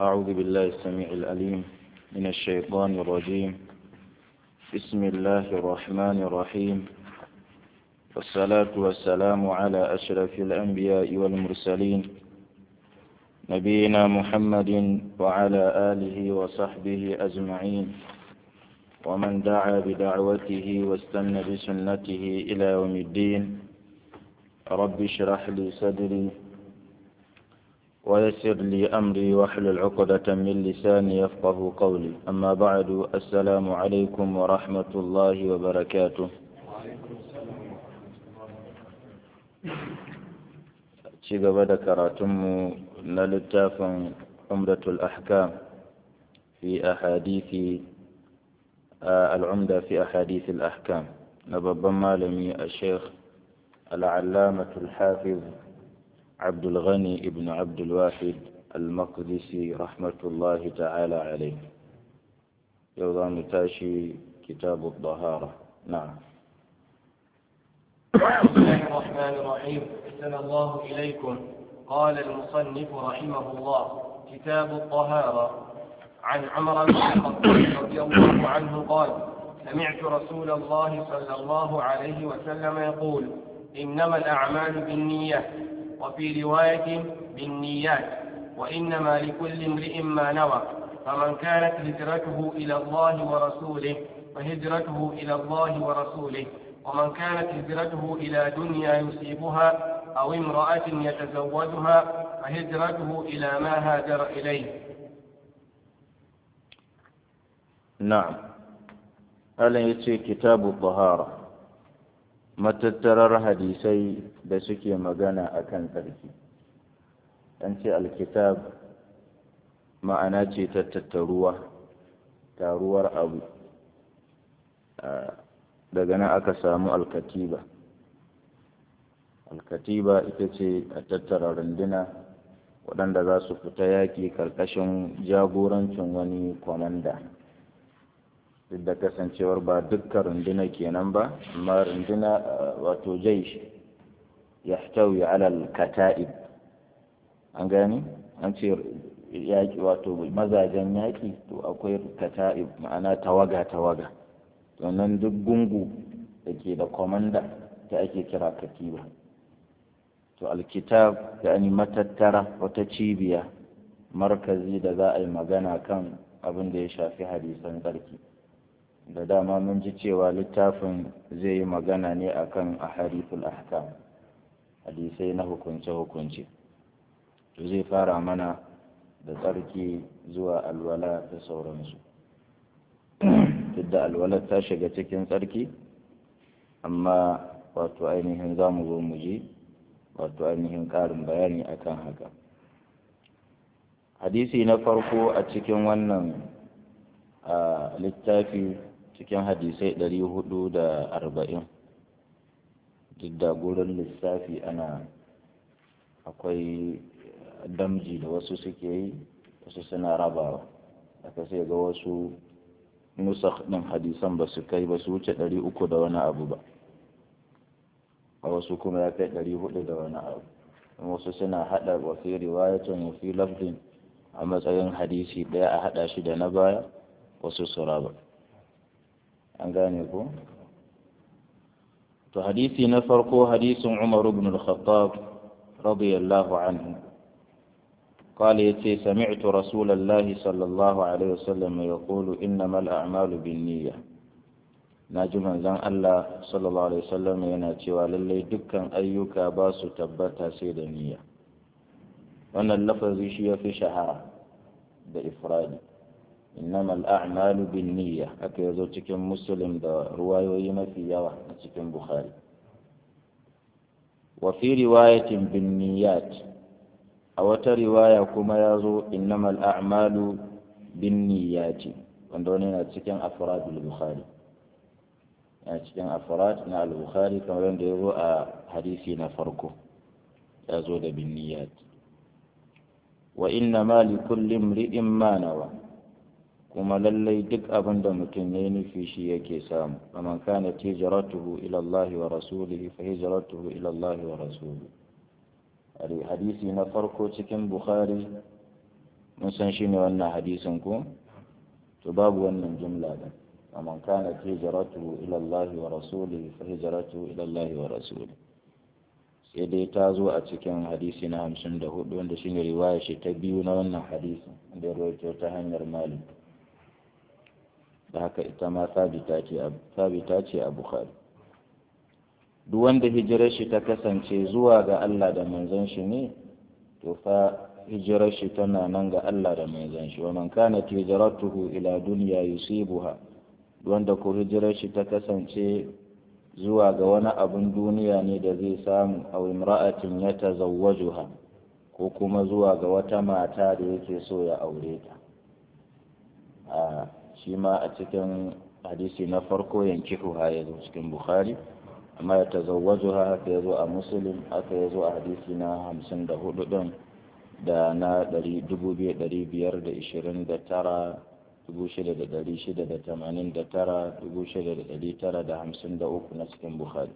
أعوذ بالله السميع الأليم من الشيطان الرجيم بسم الله الرحمن الرحيم والصلاة والسلام على أشرف الأنبياء والمرسلين نبينا محمد وعلى آله وصحبه أجمعين ومن دعا بدعوته واستنى بسنته إلى يوم الدين رب اشرح لي صدري ويسر لي أمري واحلل عقدة من لساني يفقه قولي أما بعد السلام عليكم ورحمة الله وبركاته ci gaba da karatunmu na littafin umdatul ahkam fi ahadithi al'umda fi ahadithi al'ahkam na babban malami a sheikh al'allamatul hafiz abdul ghani ibn abdul wahid al-maqdisi rahmatullahi ta'ala alai yau za mu tashi kitabu tahara na'am بسم الله الرحمن الرحيم أحسن الله إليكم قال المصنف رحمه الله كتاب الطهارة عن عمر بن الخطاب رضي الله عنه قال سمعت رسول الله صلى الله عليه وسلم يقول إنما الأعمال بالنية وفي رواية بالنيات وإنما لكل امرئ ما نوى فمن كانت هجرته إلى الله ورسوله فهجرته إلى الله ورسوله ومن كانت هجرته إلى دنيا يصيبها أو امرأة يتزوجها فهجرته إلى ما هاجر إليه نعم ألا يتي كتاب الطهارة matattarar hadisai da suke magana a kan tsarki an ce alkitab ma'ana ce ta tattaruwa taruwar abu daga nan aka samu alkatiba alkatiba ita ce a tattara runduna waɗanda za su fita yaƙi ƙarƙashin jagorancin wani kwamanda duk da kasancewar ba dukkan runduna kenan ba amma runduna wato jaish ya tawi alal kata'ib an gani an ce yaƙi wato mazajen yaƙi to akwai kata'ib ma'ana tawaga tawaga wannan duk gungu da ke da kwamanda ta ake kira katiba to alkitab da ani matattara wata cibiya markazi da za a yi magana kan abin da ya shafi hadisan tsarki da dama mun ji cewa littafin zai yi magana ne akan ahadithul ahkam hadisai na hukunce-hukunce to zai fara mana da tsarki zuwa alwala da sauransu duk da alwalar ta shiga cikin tsarki amma wato ainihin za mu zo mu ji wato ainihin ƙarin bayani akan haka hadisi na farko a cikin wannan littafi cikin hadisai ɗari hudu da arba'in duk da gurin lissafi ana akwai damji da wasu suke yi wasu suna rabawa aka sai ga wasu nusakh ɗin hadisan ba su kai ba su wuce ɗari uku da wani abu ba a wasu kuma ya kai ɗari hudu da wani abu wasu suna haɗa wa fi riwayatun wa fi lafdin a matsayin hadisi ɗaya a haɗa shi da na baya wasu su raba an gane ko to hadisi na farko hadisin umar ibn al-khattab radiyallahu anhu قال يتي سمعت رسول الله صلى الله عليه وسلم يقول إنما الأعمال بالنية ناجما زان الله صلى الله عليه وسلم يناتي وللي دكا أيك باس تبتا سيد النية وأن اللفظ شيء في شهرة بإفراد إنما الأعمال بالنية أكي يزوجك مسلم دا رواية ويما في يوى تكن بخاري وفي رواية بالنيات a wata riwaya kuma ya zo innamal a'malu bin niyyati wanda wani yana cikin afrad al-bukhari yana cikin afrad na al-bukhari kamar yadda ya zo a hadisi na farko ya zo da bin niyyat wa innama li kulli imri'in ma nawa kuma lallai duk abin da mutum ya yi nufi shi yake samu faman kana hijratuhu ila Allah wa rasulihi fa hijratuhu ila Allah wa rasulihi hadisi na farko cikin bukhari mun san shi ne wannan hadisin ko to babu wannan jumla da ومن كانت هجرته إلى الله ورسوله فهجرته إلى الله ورسوله sai dai ta zo a cikin hadisi na hamsin da hudu wanda shi ne riwaya shi ta biyu na wannan hadisi da ya rawaito ta hanyar malik da haka ita ma sabita ce a bukhari duk wanda hijirar shi ta kasance zuwa ga Allah da manzon shi ne to fa hijirar shi tana nan ga Allah da manzon shi wa man kana hijratuhu ila dunya yusibuha wanda ko hijirar shi ta kasance zuwa ga wani abin duniya ne da zai samu a imra'atin ya tazawwajuha ko kuma zuwa ga wata mata da yake so ya aure ta a shi ma a cikin hadisi na farko yankihuha ya zo cikin bukhari amma ya tazawwajuha haka ya zo a muslim haka ya zo a hadisi na hamsin da hudu din da na dubu biyu ɗari biyar da ishirin da tara dubu shida da ɗari shida da tamanin da tara dubu shida da ɗari tara da hamsin da uku na cikin bukhari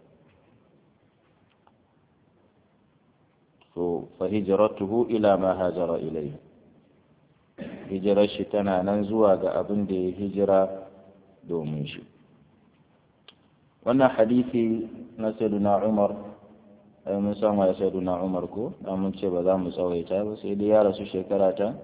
so fa hijratuhu ila ma hajara ilai hijirar shi tana nan zuwa ga abin da ya hijira domin shi wannan hadisi na sayyiduna umar ai mun san wa sayyiduna umar ko dan mun ce ba za mu tsawaita ba sai dai ya rasu shekara ta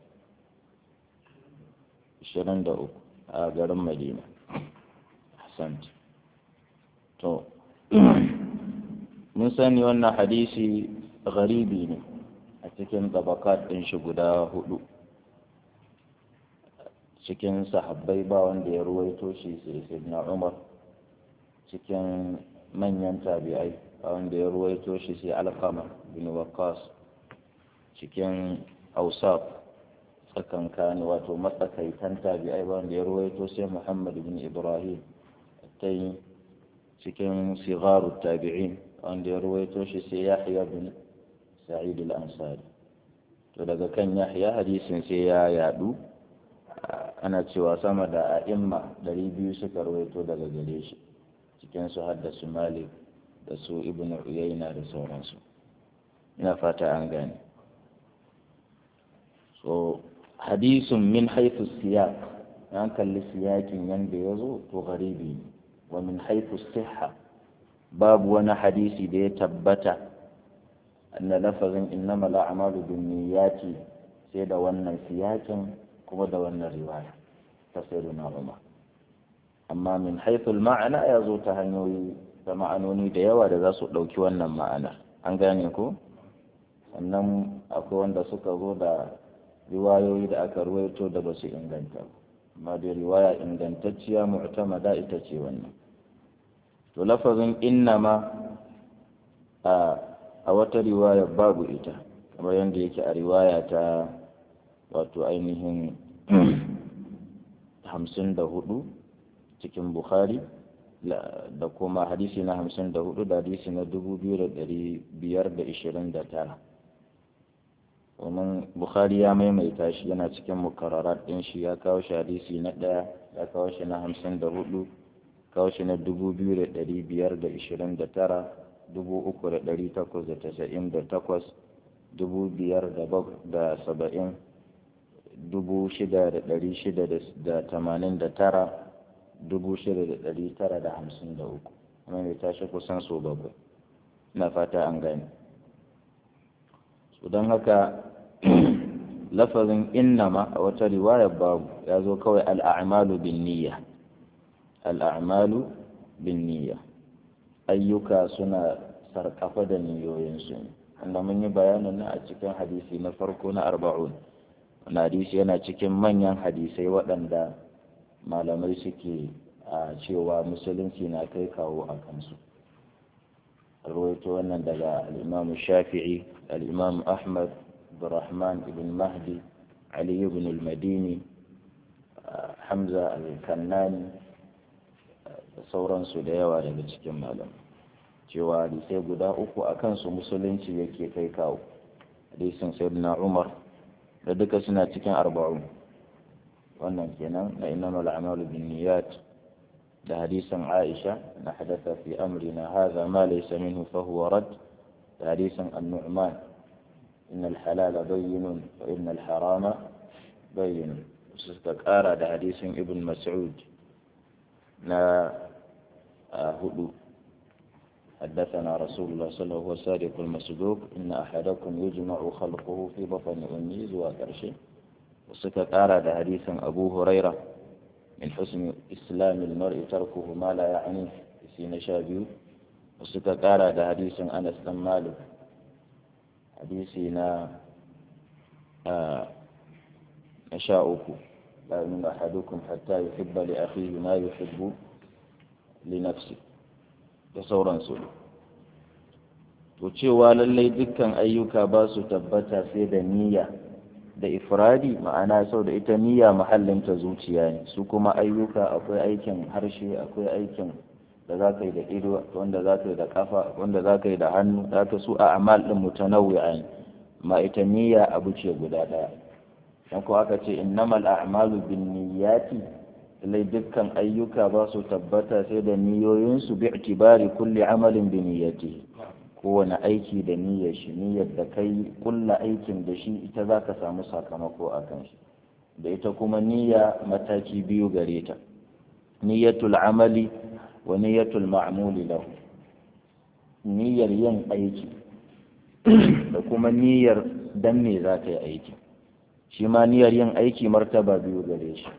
23 a garin madina hassan to mun sani wannan hadisi garibi ne a cikin tabakat ɗin shi guda hudu cikin sahabbai ba wanda ya ruwaito shi sai na umar cikin manyan tabi'ai ba wanda ya ruwaito shi sai alkama bin waqas cikin ausaf tsakankan wato matsakaitan tabi'ai ba wanda ya ruwaito sai muhammad bin ibrahim tai cikin sigaru tabi'in wanda ya ruwaito shi sai yahya bin sa'id al-ansari to daga kan yahya hadisin sai ya yadu ana cewa sama da a'imma ɗari biyu suka ruwaito daga gare shi cikin su haddasu malik da su ibn uyayna da sauransu ina fata an gane so hadisun min haifu siyak an kalli siyakin yanda ya zo to garibi ne wa min haifu siha babu wani hadisi da ya tabbata anna lafazin innama la'amalu bin niyyati sai da wannan siyakin kuma da wannan riwaya ta sayyiduna umar amma min haithul ma'ana ya zo ta hanyoyi da ma'anoni da yawa da za su ɗauki wannan ma'ana an gane ko sannan akwai wanda suka zo da riwayoyi da aka ruwaito da ba su inganta ba amma da riwaya ingantacciya mu'tamada ita ce wannan to lafazin innama a a wata riwaya babu ita kamar yadda yake a riwaya ta wato ainihin hamsin da hudu cikin bukhari da kuma hadisi na hamsin da hudu da hadisi na dubu biyu da dari biyar da ishirin da tara domin bukhari ya maimaita shi yana cikin mukararat ɗin shi ya kawo shi hadisi na ɗaya ya kawo shi na hamsin da hudu kawo shi na dubu biyu da dari biyar da ishirin da tara dubu uku da dari takwas da tasa'in da takwas dubu biyar da saba'in dubu shida da ɗari shida da tamanin da tara dubu shida da ɗari tara da hamsin da uku kuma mai tashi kusan so bakwai na fata an gane su don haka lafazin innama a wata riwaya babu ya zo kawai al'amalu bin niyya al'amalu bin niyya ayyuka suna sarkafa da niyoyinsu ne wanda mun yi bayanin na a cikin hadisi na farko na arba'un wani hadisi yana cikin manyan hadisai waɗanda malamai suke a cewa musulunci na kai kawo a kansu rawaito wannan daga al'imam shafi'i al'imam ahmad abdurrahman ibn mahdi ali ibn al-madini hamza al-kannani da sauransu da yawa daga cikin malamai cewa hadisai guda uku a kansu musulunci yake kai kawo hadisin sayyidina umar da duka suna cikin arba'un wannan kenan na innamal a'malu binniyat da hadisin Aisha na hadatha fi amrina hadha ma laysa minhu fa huwa rad da hadisin An-Nu'man innal halala bayyinun wa innal harama bayyinun suka ƙara da hadisin ibn mas'ud na hudu حدثنا رسول الله صلى الله عليه وسلم الصادق المصدوق إن أحدكم يجمع خلقه في بطن أمه وكرشه وسكت أراد حديثا أبو هريرة من حسن إسلام المرء تركه ما لا يعنيه في نشابه وسكت أراد حديثا أنس بن مالك حديثنا آه نشاؤه لا يؤمن أحدكم حتى يحب لأخيه ما يحب لنفسه da sauransu to cewa lallai dukkan ayyuka ba su tabbata sai da niyya da ifradi ma'ana sau da ita niyya mahallinta zuciya ne su kuma ayyuka akwai aikin harshe akwai aikin da za ka yi da ido wanda za ka yi da kafa wanda za ka yi da hannu za ka su a amal ɗin mutanawwi'a ne ma ita niyya abu ce guda ɗaya dan ko aka ce innamal a'malu bin niyyati lallai dukkan ayyuka ba su tabbata sai da niyoyinsu bi itibari kulli amalin bi niyyati kowane aiki da niyyar shi niyyar da kai kulla aikin da shi ita za ka samu sakamako a kan shi da ita kuma niyya mataki biyu gare ta niyyatul amali wa niyyatul ma'muli lahu niyyar yin aiki da kuma niyyar dan me za ka yi aiki shi ma niyyar yin aiki martaba biyu gare shi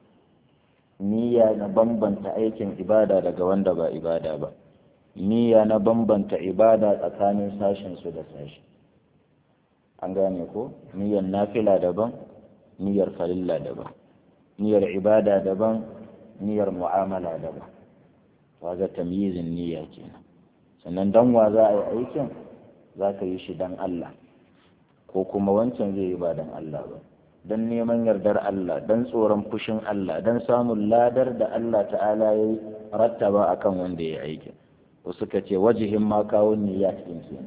niyya na bambanta aikin ibada daga wanda ba ibada ba niyya na bambanta ibada tsakanin sashen su da sashi an gane ko niyyar nafila daban niyyar farilla daban niyyar ibada daban niyyar mu'amala daban waga tamyizin niyya kenan sannan dan wa za a yi aikin za ka yi shi dan Allah ko kuma wancan zai yi ba dan Allah ba don neman yardar Allah don tsoron fushin Allah don samun ladar da Allah ta'ala ya yi rattaba a kan wanda ya aiki wasu ka ce wajihin ma kawo niyya cikin kenan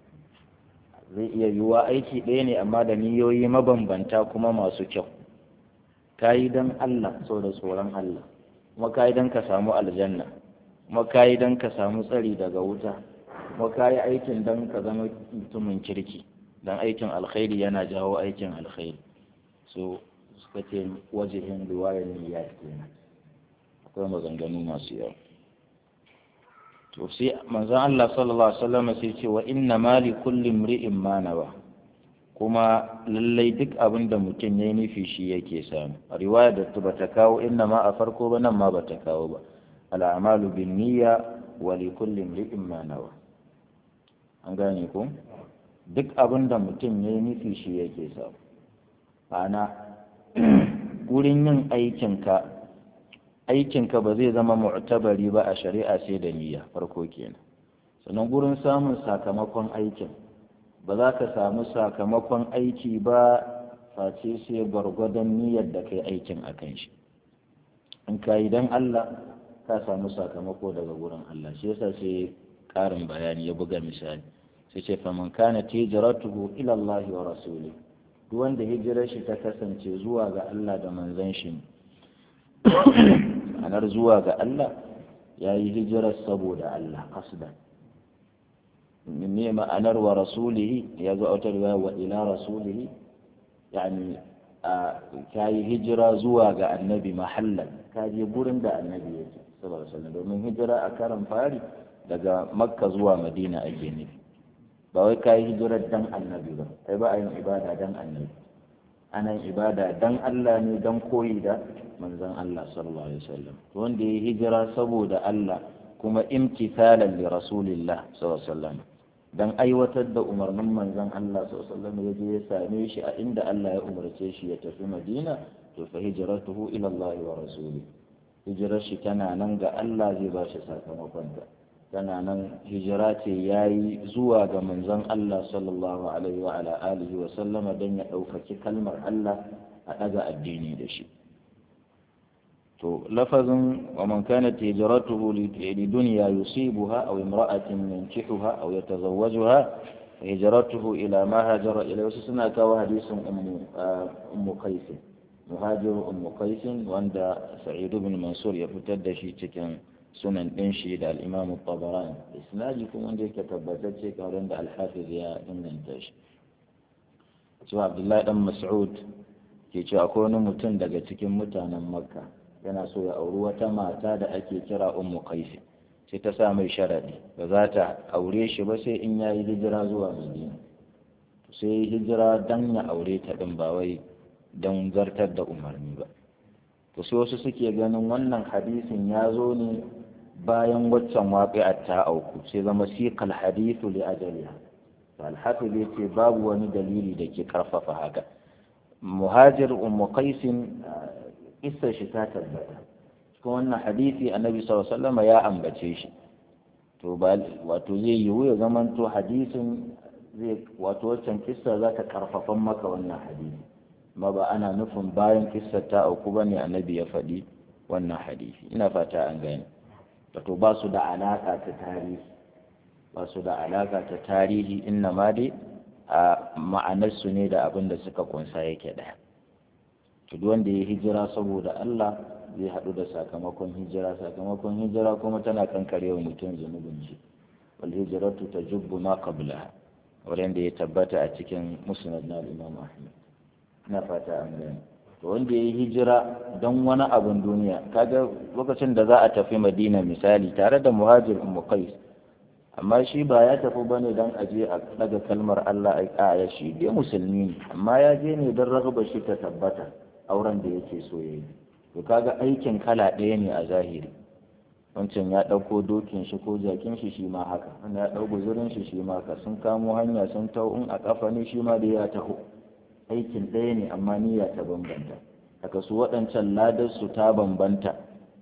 zai iya yiwuwa aiki ɗaya ne amma da niyoyi mabambanta kuma masu kyau ka yi don Allah so da tsoron Allah kuma ka yi don ka samu aljanna kuma ka yi don ka samu tsari daga wuta kuma ka yi aikin don ka zama mutumin kirki don aikin alkhairi yana jawo aikin alkhairi so suka ce wajihin riwayar niyya kenan akwai maganganu masu yawa to sai manzon Allah sallallahu alaihi wasallam sai ce wa inna ma li kulli imri'in ma nawa kuma lallai duk abin da mutum ya yi nufi shi yake samu a riwaya da ta bata kawo inna ma a farko ba nan ma bata kawo ba al'amalu bin niyya wa li kulli imri'in ma nawa an gane ko duk abin da mutum ya yi nufi shi yake samu ma'ana wurin yin aikinka aikinka ba zai zama mu'tabari ba a shari'a sai da niyya farko kenan sannan gurin samun sakamakon aikin ba za ka samu sakamakon aiki ba face sai gwargwadon niyyar da kai aikin a kan shi in ka yi don Allah ka samu sakamako daga gurin Allah shi yasa sai ƙarin bayani ya buga misali sai ce faman kana tijratuhu ila Allah wa rasuli duk wanda hijirar shi ta kasance zuwa ga Allah da manzon shi anar zuwa ga Allah ya yi hijirar saboda Allah kasdan ne ma'anar wa rasulihi ya zo autar wa ila rasulihi yani ka yi hijira zuwa ga annabi mahallan ka je gurin da annabi yake sallallahu alaihi domin hijira a karan fari daga makka zuwa madina ake nufi ba wai ka yi hijirar dan annabi ba kai ba a yin ibada dan annabi ana yin ibada dan Allah ne dan koyi da manzon Allah sallallahu alaihi wasallam wanda ya hijira saboda Allah kuma imtithalan li rasulillah sallallahu alaihi wasallam dan aiwatar da umarnin manzon Allah sallallahu alaihi wasallam ya je ya same shi a inda Allah ya umarce shi ya tafi Madina to fa hijratuhu ila Allah wa rasuli hijirar shi tana nan ga Allah zai ba shi sakamakon ta tana nan hijira ce yayi zuwa ga manzon Allah sallallahu alaihi wa ala alihi wa sallama dan ya ɗaukaki kalmar Allah a ɗaga addini da shi to lafazin wa man kanat hijratuhu li dunya yusibuha aw imra'atin yankihuha aw yatazawwajuha hijratuhu ila ma hajara ila wasu suna kawo hadisin ummu ummu qais muhajir ummu qais wanda sa'id ibn mansur ya fitar da shi cikin sunan din shi da al-imam at-tabarani isnadi kuma wanda yake tabbatacce kamar da al-hafiz ya inganta shi cewa abdullahi dan mas'ud ke cewa akwai wani mutum daga cikin mutanen makka yana so ya auri wata mata da ake kira ummu qais sai ta sa mai sharadi ba za ta aure shi ba sai in yayi hijira zuwa madina sai hijira dan ya aure ta din ba wai don zartar da umarni ba to sai wasu suke ganin wannan hadisin ya zo ne bayan waccan waƙi'ar ta auku sai zama siqal hadithu li ajaliha alhafi zai ce babu wani dalili da ke karfafa haka muhajir ummu qaisin kissar shi ta tabbata cikin wannan hadisi annabi sallallahu alaihi wasallam ya ambace shi to ba wato zai yiwu ya zamanto hadisin zai wato waccan kissa za ta karfafan maka wannan hadisi amma ba ana nufin bayan kissar ta auku bane annabi ya faɗi wannan hadisi ina fata an gane wato ba su da alaka ta tarihi ba su da alaka ta tarihi inna ma dai a ma'anarsu ne da abin da suka kunsa yake ɗaya to duk wanda ya hijira saboda Allah zai haɗu da sakamakon hijira sakamakon hijira kuma tana kankare wa mutum zunubin shi wal hijratu tajubbu ma qablaha wanda ya tabbata a cikin musnad na Imam Ahmad ina fata an gani to wanda ya hijira don wani abin duniya kaga lokacin da za a tafi Madina misali tare da muhajir Ummu Qais amma shi ba ya tafi bane dan aje a daga kalmar Allah a ya shi dai musulmi ne amma ya je ne don ragaba shi ta tabbata auren da yake so yayi to kaga aikin kala ɗaya ne a zahiri wancan ya ɗauko dokin shi ko jakin shi shi ma haka wanda ya ɗau guzurin shi shi ma haka sun kamo hanya sun tau in a ƙafa ne shi ma da ya taho aikin ɗaya ne amma niyya ta bambanta haka su waɗancan ladar su ta bambanta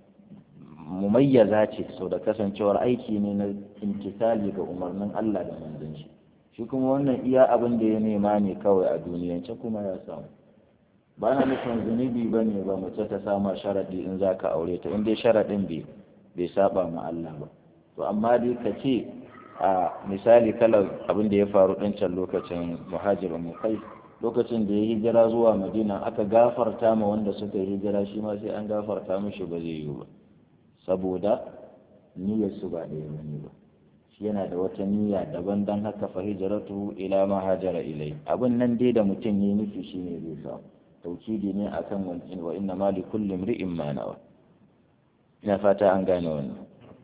mumayyaza ce sau da kasancewar aiki ne na intisali ga umarnin Allah da manzon shi shi kuma wannan iya abin da ya nema ne kawai a duniyance kuma ya samu ba na nufin zunubi ba ne ba mace ta sama sharaɗi in za ka aure ta in dai sharaɗin bai bai saba ma Allah ba to amma dai ka ce a misali kalar abin da ya faru ɗin can lokacin muhajirin mu kai lokacin da ya hijira zuwa madina aka gafarta ma wanda suka yi hijira shi ma sai an gafarta mishi ba zai yiwu ba saboda niyyar su ba ɗaya bane ba shi yana da wata niyya daban dan haka fa hijratu ila ma hajara ilai abin nan dai da mutum yayi nufi shine zai samu taukidi ne akan wa inna ma li kulli imri'in ma nawa ina fata an gane wannan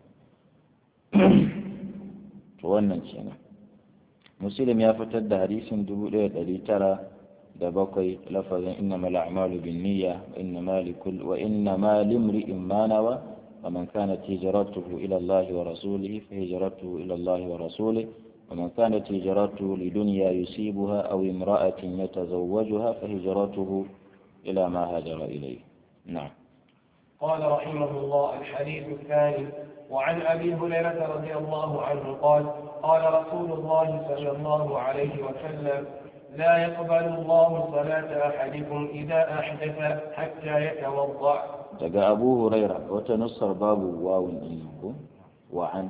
to wannan kenan muslim ya fitar da hadisin dubu ɗaya ɗari tara da bakwai lafazin inna mal a'malu bin niyya wa inna ma li kull wa inna ma li imri'in ma nawa ومن كانت هجرته إلى الله ورسوله فهجرته إلى الله ورسوله ومن كانت هجرته لدنيا يصيبها أو امرأة يتزوجها فهجرته إلى ما هاجر إليه نعم قال رحمه الله الحديث الثاني وعن أبي هريرة رضي الله عنه قال قال رسول الله صلى الله عليه وسلم لا يقبل الله صلاة أحدكم إذا أحدث حتى يتوضأ daga abu huraira wata nussar babu wawun ɗin ko wa'an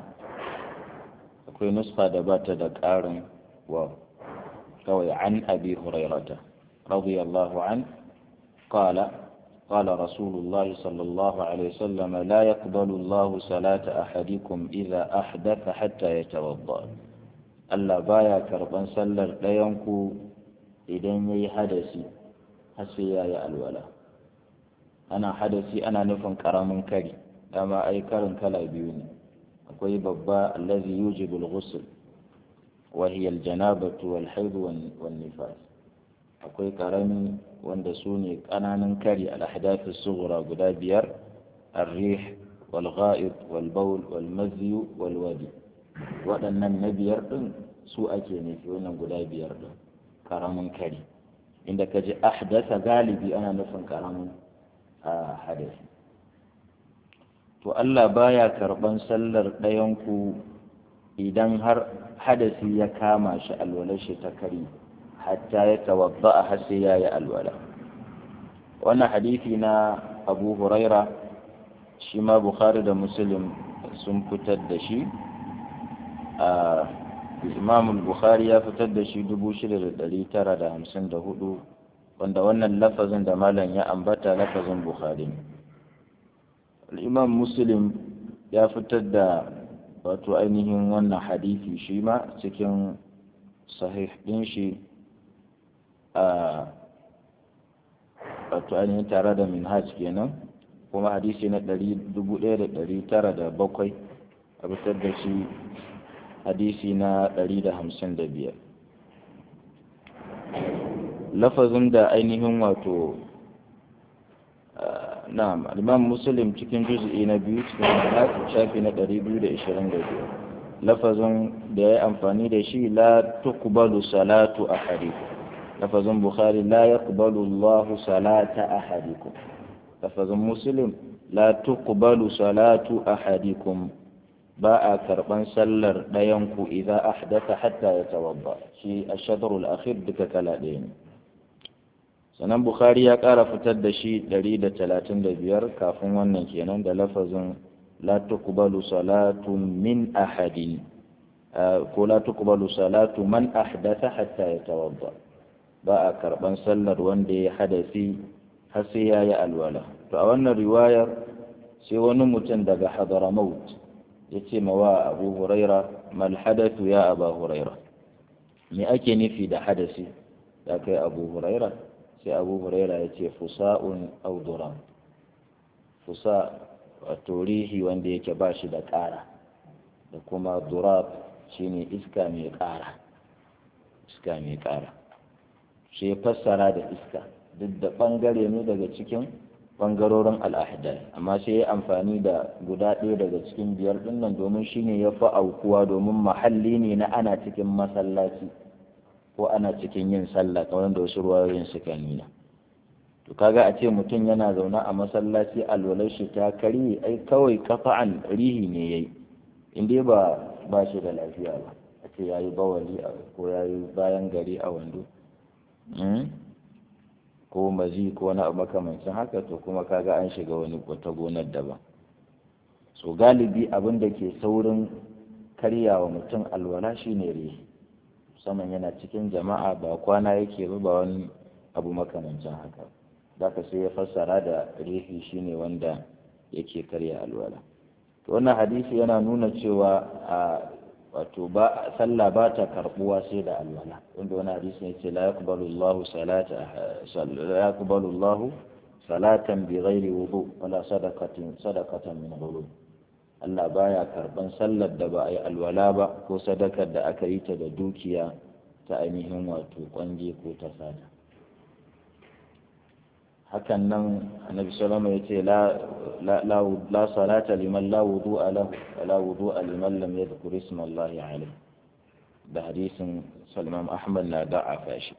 akwai nuska da ba ta da ƙarin waw kawai an abi hurairata radiyallahu an qala قال رسول الله صلى الله عليه وسلم لا يقبل الله صلاة أحدكم إذا أحدث حتى يتوضأ Allah baya karɓan sallar ɗayanku idan ya yi hadasi har sai ya yi alwala ana hadasi ana nufin karamin kari dama ai karin kala biyu ne akwai babba allazi yujibu al-ghusl wa hiya al-janabatu wal haid wan nifas akwai karami wanda su ne kananan kari al-ahdath as-sughra guda biyar ar-rih wal gha'id wal bawl wal mazyi wal wadi waɗannan na biyar din su ake nufi wannan guda biyar din karamin kari inda kaji ahdasa galibi ana nufin karamin a hadasi to Allah baya karban sallar ɗayanku idan har hadasi ya kama shi alwalar shi ta kari hatta ya tawadda a har sai ya yi alwala wannan hadisi na abu huraira shi ma bukhari da muslim sun fitar da shi a imam bukhari ya fitar da shi 6954 wanda wannan lafazin da malam ya ambata lafazin bukhari al'imam muslim ya fitar da wato ainihin wannan hadisi shi ma cikin sahih ɗin shi a wato ainihin tare da minhaj kenan kuma hadisi na 1907 a fitar da shi hadisi na 155 lafazin da ainihin wato na'am imam muslim cikin juz'i na biyu cikin hadisi shafi na 225 lafazin da ya yi amfani da shi la tuqbalu salatu ahadikum lafazin bukhari la yaqbalu Allah salata ahadikum lafazin muslim la tuqbalu salatu ahadikum ba a karban sallar ɗayan ku idan ahdatha hatta ya tawadda shi ash-shadr al-akhir duka kala ɗaya ne sanan bukhari ya ƙara fitar da shi 135 kafin wannan kenan da lafazin la tuqbalu salatu min ahadin ko la tuqbalu salatu man ahdatha hatta yatawadda ba a karban sallar wanda ya hadasi har sai yayi alwala to a wannan riwayar sai wani mutum daga hadramaut yace mawa abu huraira mal hadathu ya aba huraira me ake nufi da hadasi da kai abu huraira sai abu huraira yace fusa'un aw duran fusa wato rihi wanda yake ba shi da ƙara da kuma durab shine iska mai ƙara iska mai ƙara shi ya fassara da iska duk da ɓangare ne daga cikin ɓangarorin al'ahidar amma sai ya amfani da guda ɗaya daga cikin biyar ɗin nan domin shine ya fi aukuwa domin mahalli ne na ana cikin masallaci ko ana cikin yin sallah kamar da wasu ruwayoyin suka nuna to kaga a ce mutum yana zaune a masallaci alwalar shi ta karye ai kawai kafa'an rihi ne yayi in dai ba ba shi da lafiya ba a ce yayi bawali ko yayi bayan gari a wando ko mazi ko na makamancin haka to kuma kaga an shiga wani wata gonar daban so galibi abin da ke saurin karyawa mutum alwala shine rihi musamman yana cikin jama'a ba kwana yake ba ba wani abu makamancin haka zaka sai ya fassara da rihi shine wanda yake karya alwala to wannan hadisi yana nuna cewa a wato ba sallah ba ta karbuwa sai da alwala wanda wani hadisi yace la yaqbalu Allahu salata la yaqbalu Allahu salatan bi ghairi wudu wala sadaqatin sadaqatan min ghulul Allah baya karban sallar da ba a yi alwala ba ko sadakar da aka yi ta da dukiya ta ainihin wato kwanje ko ta sada hakan nan annabi sallama ya ce la salata liman la wudu'a lahu wa la wudu'a liman lam yadhkur isma Allah alayhi da hadisin Salman Ahmad na da'afa shi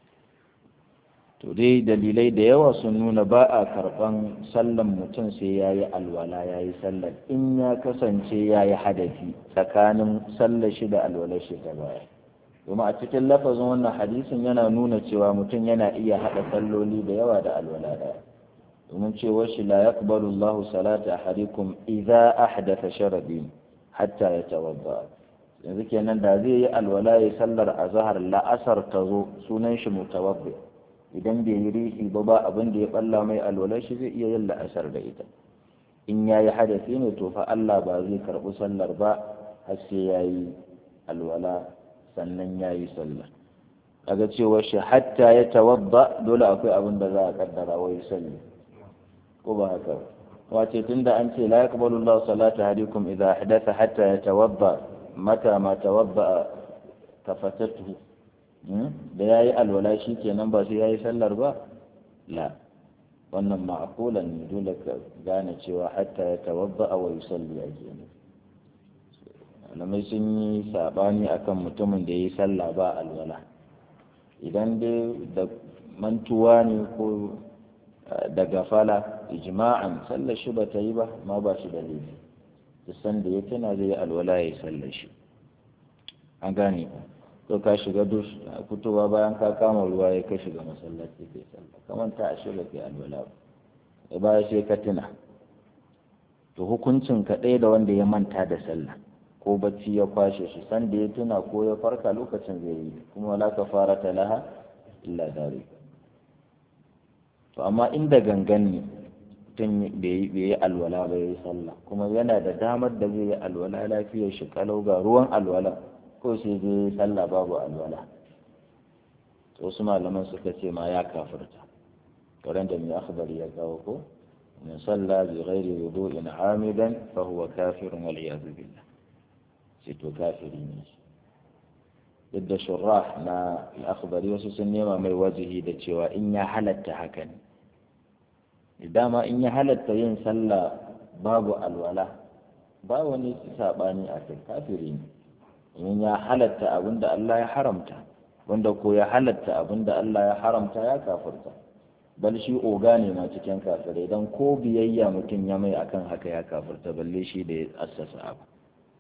to dai dalilai da yawa sun nuna ba a karban sallan mutum sai ya yi alwala ya yi sallar in ya kasance ya yi hadafi tsakanin sallar shi da alwalar shi ta baya domin a cikin lafazin wannan hadisin yana nuna cewa mutum yana iya haɗa salloli da yawa da alwala ɗaya domin cewa shi la yaqbalu Allahu salata ahadikum idza ahdatha sharadin hatta yatawadda yanzu kenan da zai yi alwala ya sallar azhar la'asar ta zo sunan shi mutawaddi idan bai yi rihi ba ba abin da ya balla mai alwala shi zai iya yin la'asar da ita in yayi hadasi ne to fa Allah ba zai karɓi sallar ba har sai yayi alwala sannan ya yi sallah kaga cewa shi hatta ya tawadda dole akwai abin da za a kaddara wa yi salli ko ba haka wace tunda an ce la yaqbalu Allahu salata hadikum idza ahdatha hatta yatawadda mata ma tawadda tafatatu da yayi alwala shi kenan ba sai yayi sallar ba la wannan ma'qulan ne dole ka gane cewa hatta yatawadda wa yusalli a kenan malamai sun yi sabani akan mutumin da ya yi sallah ba alwala idan dai da mantuwa ne ko da gafala ijma'an sallar shi ba ta yi ba ma ba shi da laifi san da ya tana zai yi alwala ya yi sallar shi an gane to ka shiga dus fitowa bayan ka kama ruwa ya ka shiga masallaci kai sallah kamar ta ashe ba kai alwala ba baya sai ka tuna to hukuncin ka ɗaya da wanda ya manta da sallah ko bacci ya kwashe shi san da ya tuna ko ya farka lokacin zai yi kuma wala ka fara talaha illa dare to amma inda gangan ne mutum bai yi alwala ba ya yi sallah kuma yana da damar da zai yi alwala lafiyar shi kalau ga ruwan alwala ko sai zai yi sallah babu alwala wasu malaman suka ce ma ya kafirta wurin da mai akhbari ya kawo ko من صلى بغير وضوء عامدا فهو كافر والعياذ بالله ست كافرين ضد شراح na al'akhbari wasu sun nema mai wajihi da cewa in ya halatta haka ne dama in ya halatta yin sallah babu alwala ba wani saɓani a kai kafiri ne in ya halatta abinda Allah ya haramta wanda ko ya halatta abinda Allah ya haramta ya kafirta bal shi oga ne ma cikin kafirai don ko biyayya mutum ya mai akan haka ya kafirta balle shi da ya assasa abu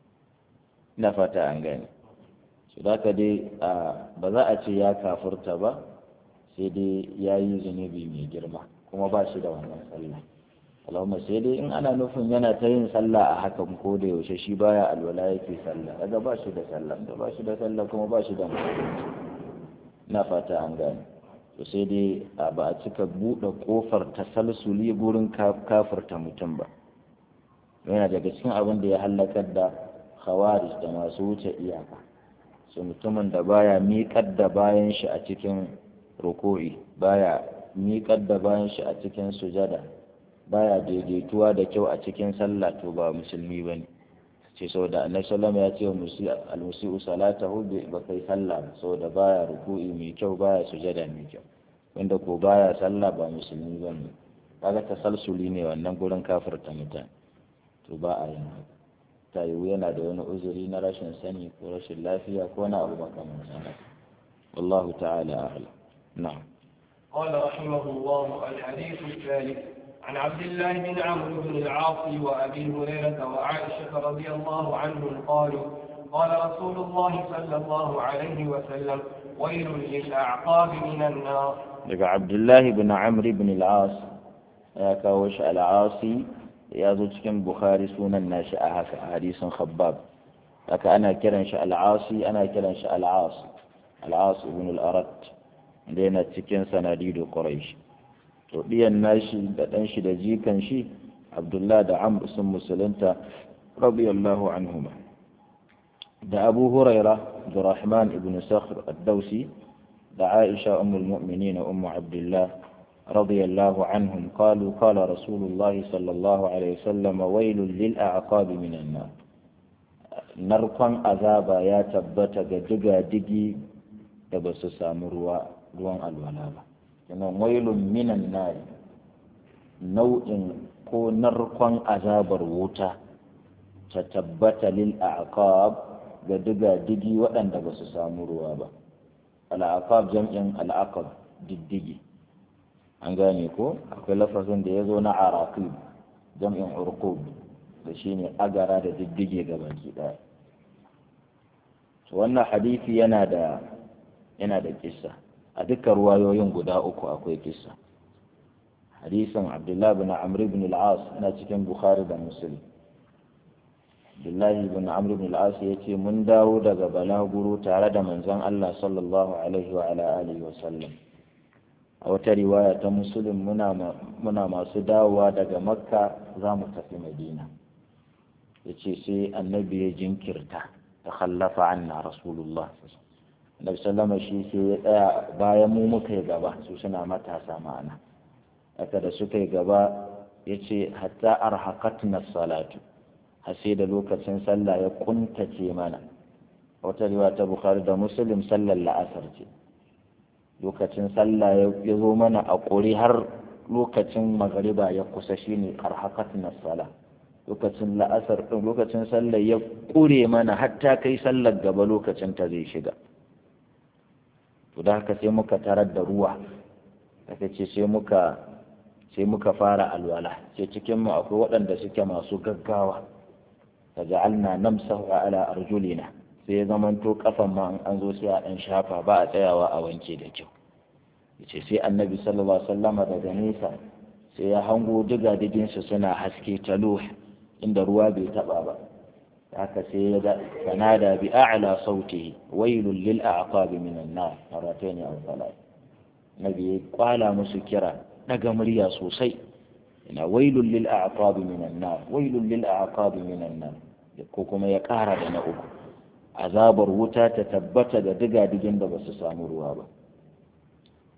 ina fata an gane su ka dai ba za a ce ya kafirta ba sai dai ya yi zunubi mai girma kuma ba shi da wannan sallah Allahumma sai dai in ana nufin yana ta yin sallah a hakan ko da yaushe shi baya alwala yake sallah daga ba shi da sallah da ba shi da sallah kuma ba shi da musulunci ina fata an gane to sai dai ba a cika buɗe ƙofar tasalsuli gurin kafirta mutum ba yana daga cikin abin da ya hallakar da khawarij da masu wuce iyaka su mutumin da baya miƙar da bayan shi a cikin ruku'i baya miƙar da bayan shi a cikin sujada baya daidaituwa da kyau a cikin sallah to ba musulmi bane ce saboda annabi sallallahu ya ce wa al-musi'u salatahu ba kai sallah saboda baya ruku'i mai kyau baya sujada mai kyau wanda ko baya sallah ba musulmi bane kaga tasalsuli ne wannan gurin kafirta mutane to ba a yin haka ta yiwu yana da wani uzuri na rashin sani ko rashin lafiya ko na abu makamancin haka wallahu ta'ala a'lam na'am قال رحمه الله الحديث الثالث عن عبد الله بن عمرو بن العاص وأبي هريرة وعائشة رضي الله عنهم قالوا قال رسول الله صلى الله عليه وسلم ويل للأعقاب من النار daga abdullahi bin amri bin al'as ya kawo shi al'asi ya zo cikin bukhari sunan nashi a haka a hadisin khabbab haka ana kiran shi al'asi ana kiran shi al'as al'as ibn al'arat da yana cikin sanadidu quraish to diyan nashi da dan shi da jikan shi abdullahi da amr sun musulunta radiyallahu anhuma da abu huraira da rahman ibn sakhr ad-dawsi da Aisha ummul mu'minin ummu Abdullah radiyallahu anhum qalu qala Rasulullah sallallahu alaihi wasallam wailul lil a'qab minan nar narkon azaba ya tabbata ga diga digi da ba su samu ruwa ruwan alwala ba kenan wailun minan nar nau'in ko narkon azabar wuta ta tabbata lil a'qab ga diga digi waɗanda ba su samu ruwa ba al'aqab jam'in al'aqab diddigi an gane ko akwai lafazin da ya zo na araqib jam'in urqub da shine agara da diddige ga baki daya wannan hadisi yana da yana da kissa a dukkan ruwayoyin guda uku akwai kissa hadisin abdullahi bin amr ibn al-as na cikin bukhari da muslim Abdullahi bin Amr bin al-As ya ce mun dawo daga balaguro tare da manzon Allah sallallahu alaihi wa ala alihi wa sallam a wata riwaya ta Muslim muna muna masu dawowa daga Makka za mu tafi Madina yace sai annabi ya jinkirta ta khallafa anna rasulullah Annabi sallama shi sai ya tsaya bayan mu muka yi gaba su suna matasa ma'ana haka da suka yi gaba yace hatta arhaqatna salatu har sai da lokacin sallah ya kuntace mana wata riwa ta bukhari da muslim sallar la'asar ce lokacin sallah ya zo mana a ƙuri har lokacin magariba ya kusa shine karhakat na sala lokacin la'asar ɗin lokacin sallah ya ƙure mana hatta kai sallar gaba lokacin ta zai shiga to da haka sai muka tarar da ruwa aka ce sai muka sai muka fara alwala sai cikin mu akwai waɗanda suke masu gaggawa faja'alna namsahu ala arjulina sai ya zamanto kafan ma an zo sai a dan shafa ba a tsayawa a wanke da kyau yace sai annabi sallallahu alaihi wasallama daga nesa sai ya hango diga diginsa suna haske talo inda ruwa bai taba ba haka sai ya ga fanada bi a'la sautihi wailul lil a'qab minan nar maratayn aw salat nabi ya kwala musu kira daga murya sosai ina wailul lil a'qab minan nar wailul lil a'qab minan nar ko kuma ya ƙara da na uku azabar wuta ta tabbata ga diga-digin da ba su samu ruwa ba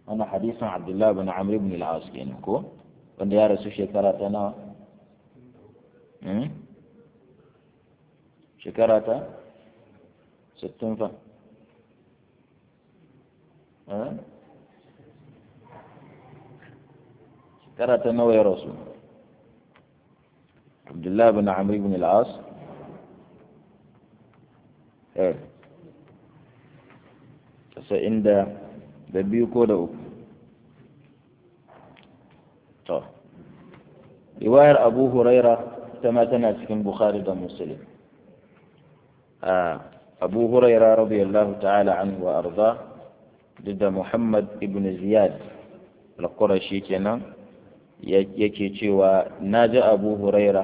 wannan hadisin abdullahi bin amr ibn al-as kenan ko wanda ya rasu shekara ta nawa shekara ta 60 fa shekara ta nawa ya rasu abdullahi bin amr ibn al-as eh tasa'in da da biyu ko da uku to riwayar abu huraira ita ma tana cikin bukhari da muslim abu huraira radiyallahu ta'ala anhu wa arda duk da muhammad ibn ziyad al-qurashi kenan yake cewa na ji abu huraira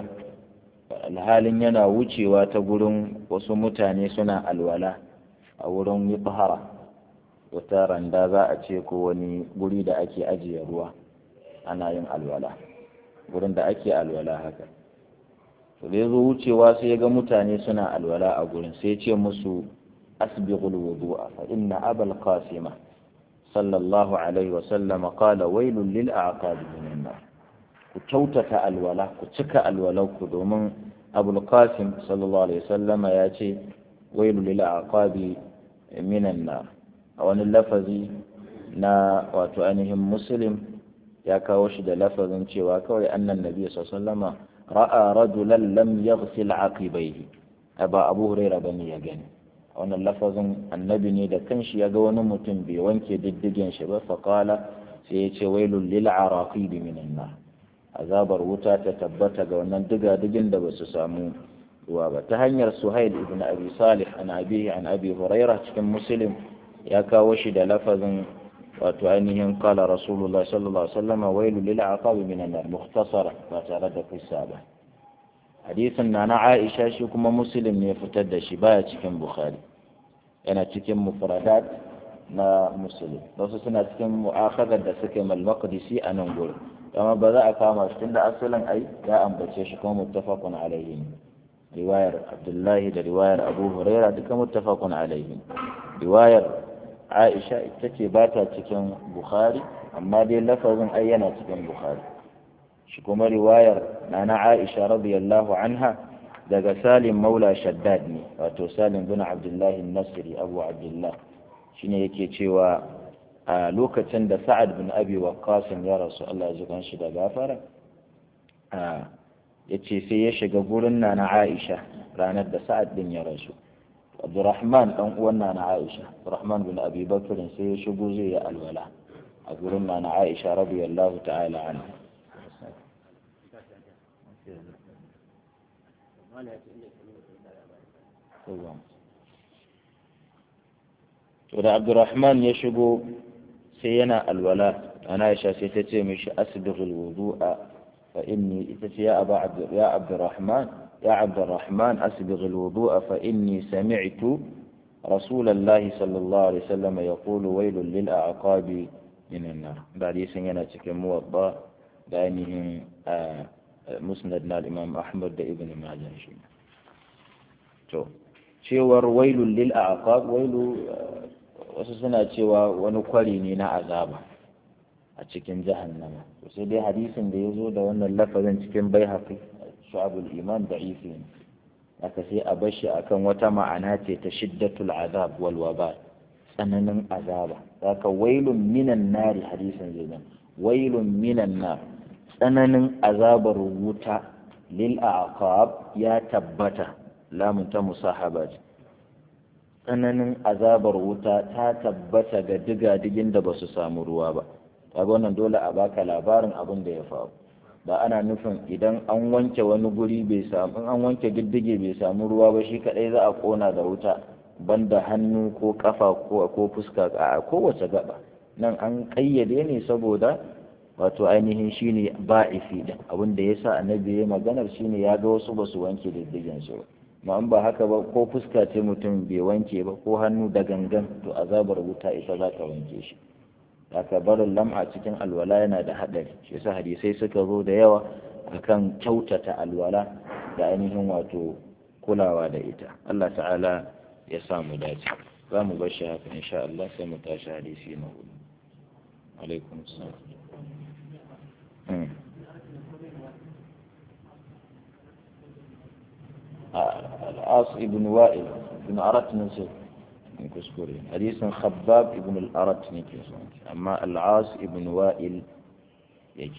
alhalin yana wucewa ta gurin wasu mutane suna alwala a wurin yi wata randa za a ce ko wani guri da ake ajiye ruwa ana yin alwala gurin da ake alwala haka to da ya zo wucewa sai ya ga mutane suna alwala a gurin sai ya ce musu asbighul wudu'a fa inna abal qasima sallallahu alaihi wa sallam qala wailul lil a'qab minan nar ku kyautata alwala ku cika alwalau ku domin abul qasim sallallahu alaihi wa sallam ya ce wailul lil a'qab minan nar a wani lafazi na wato ainihin muslim ya kawo shi da lafazin cewa kawai annan nabi sallama ra'a rajulan lam yaghsil aqibaihi aba abu huraira bane ya gani wannan lafazin annabi ne da kanshi ya ga wani mutum bai wanke diddigen shi ba faqala sai ya ce wailul lil araqib minan nar azabar wuta ta tabbata ga wannan diga digin da basu samu ruwa ba ta hanyar suhail ibn abi salih an abihi an abi huraira cikin muslim ya kawo shi da lafazin wato ainihin kala rasulullah sallallahu alaihi wasallam wailu lil aqabi minan nar mukhtasara ba tare da kissa ba hadisin na na Aisha shi kuma muslim ne fitar da shi baya cikin bukhari yana cikin mufradat na muslim wasu suna cikin mu'akhadar da suke mal maqdisi a nan gurin amma ba za a kama shi tunda asalin ai ya ambace shi kuma muttafaqun alaihi riwayar abdullahi da riwayar abu huraira duka muttafaqun alaihi riwayar aisha ita ce ba ta cikin bukhari amma dai lafazin ai yana cikin bukhari shi kuma riwayar nana aisha radiyallahu anha daga salim maula shaddad ne wato salim bin abdullahi nasiri abu abdullah shine yake cewa a lokacin da sa'ad bin abi waqqas ya rasu Allah ya ji shi da gafara a yace sai ya shiga gurin nana aisha ranar da sa'ad din ya rasu Abdurrahman dan uwan nana Aisha Abdurrahman bin Abi Bakr sai ya shigo zai yi alwala a gurin nana Aisha radiyallahu ta'ala anha to da Abdurrahman ya shigo sai yana alwala ana Aisha sai ta ce mishi asbighul wudu'a fa inni ita ce ya aba ya Abdurrahman يا عبد الرحمن أسبغ الوضوء فإني سمعت رسول الله صلى الله عليه وسلم يقول ويل للأعقاب من النار بعد يسنينا تكن موضع بأنهم مسندنا الإمام أحمد دا ابن ماجه شينا to cewar wailul lil aqab wailu wasu suna cewa wani kwari ne na azaba a cikin jahannama to sai dai hadisin da ya zo da wannan lafazin cikin bai shu'abul iman da'ifi ne aka sai a bashi akan wata ma'ana ce ta shiddatul azab wal waba tsananin azaba zaka wailun minan nari hadisin zai nan wailun minan nar tsananin azabar wuta lil aqab ya tabbata lamun ta musahaba tsananin azabar wuta ta tabbata ga diga-digin da ba su samu ruwa ba kaga wannan dole a baka labarin abin da ya faru ba ana nufin idan an wanke wani guri bai samu an wanke diddige bai samu ruwa ba shi kadai za a kona da wuta banda hannu ko kafa ko ko fuska a kowace gaba nan an kayyade ne saboda wato ainihin shine ba'ifi din abin da yasa annabi ya maganar shine ya ga wasu basu wanke diddigen su ba ma ba haka ba ko fuska ce mutum bai wanke ba ko hannu da gangan to azabar wuta ita za ta wanke shi haka barin lam'a cikin alwala yana da haɗari shi yasa hadisai suka zo da yawa akan kyautata alwala da ainihin wato kulawa da ita Allah ta'ala ya sa mu dace za mu bar shi haka insha Allah sai mu tashi hadisi na hudu alaikum salam mm. العاص ابن وائل بن أرت نسي كسكوري حديث خباب ابن الأرت نكي أما العاص ابن وائل يجي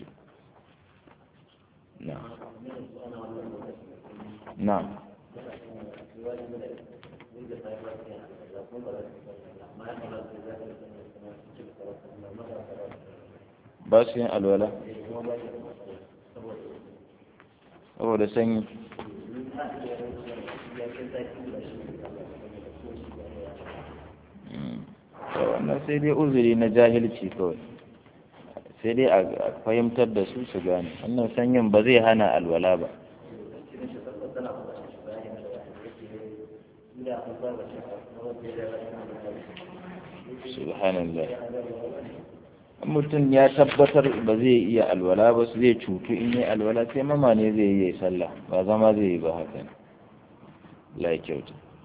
نعم نعم بس الولا هو ده سني wannan sai dai uzuri na jahilci kawai sai dai a fahimtar da su su gane wannan sanyin ba zai hana alwala ba subhanallah mutum ya tabbatar ba zai iya alwala ba su zai cutu in yi alwala sai mama ne zai yi sallah ba zama zai yi ba haka la kyauta